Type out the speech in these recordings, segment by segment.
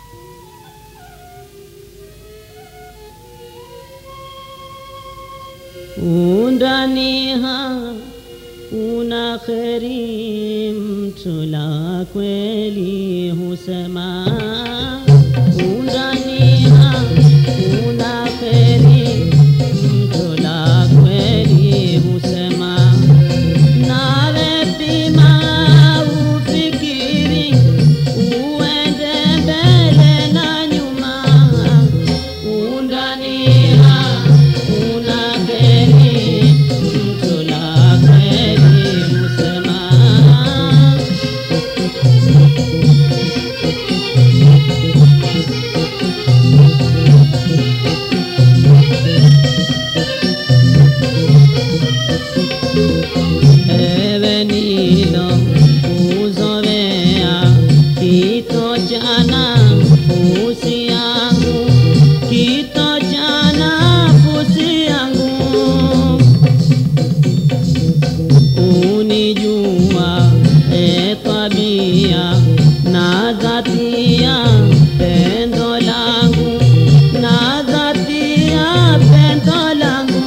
undaniha una kheri mtu la kweli husema undaniha una kheri mtu la kweli husema nawe pima ufikiri uende mbele na nyuma undaniha una kheri mtu la kweli husema ewe nilo kuzovea kito chana fusi yangu kito chana fusi yangu unijua e tabia na dhatia pendo langu na dhatia pendo langu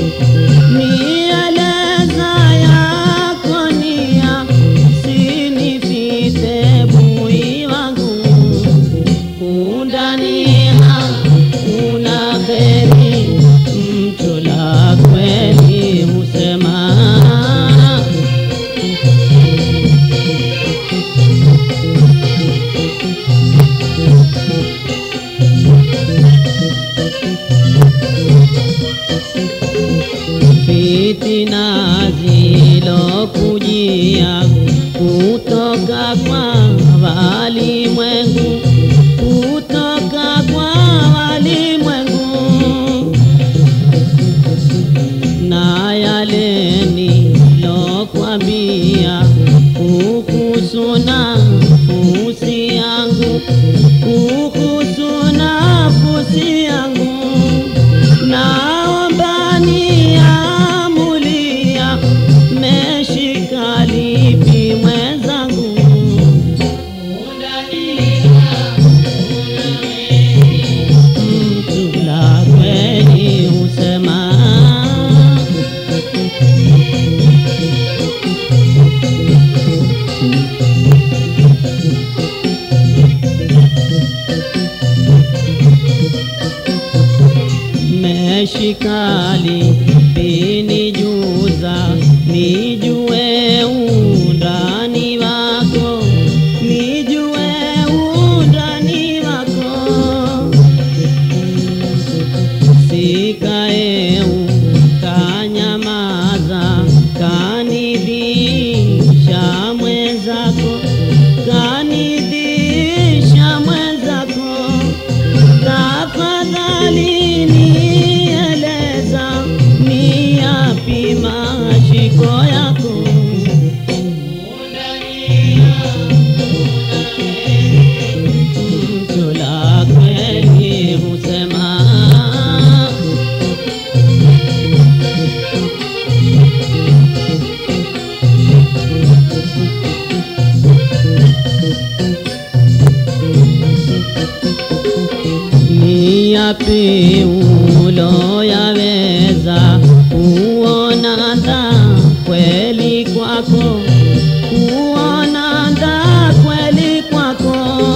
nieleza yako nia sinifite bui wangu undania una kheri mtu la kweli husema fitina zilokujia kutoka kwa walimwengu kutoka kwa walimwengu na yale nilokwambia kuhusu nafsi yangu kuhusu nafsi yangu naomba niamulia meshika lipi mwenzangu mtu la kweli husema meshikali pinijuza nijue undani wako nijue undani wako sikaeu kanyamaza kanidhisha mwenzako kanidhisha mwenzako tafadhali nieleza ni yapi mashiko yako mtu la kweli husema ni yapi uloyaweza kuona dha kweli kwako kuona dha kweli kwako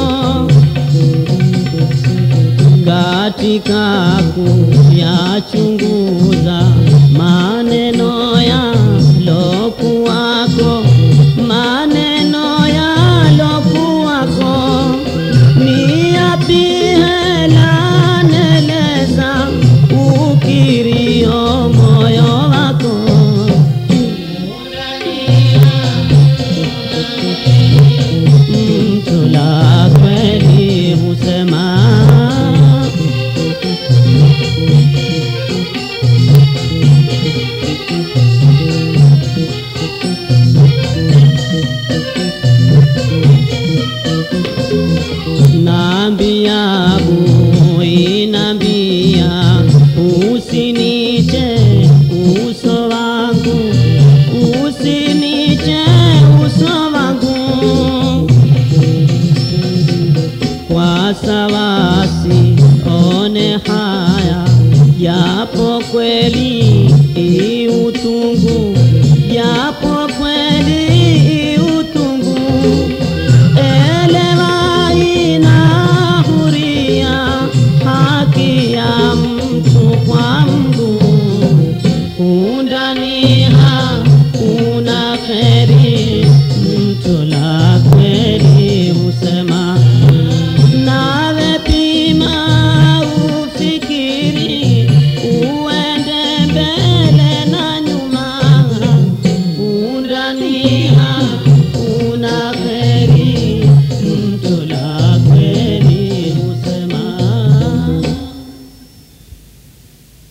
katika kuyachunguza maneno yalokuwako maneno yalokuwako ni yapi hela neleza ukirio moyo wako mtu la kweli husema nambia bui nambia usiniche uso wangu usiniche uso wangu kwa wasiwasi, one haya, japo kweli i utungu, japo kweli utungu, elewa inahuria haki ya mtu kwa Mungu, undani hakuna kheri mtu la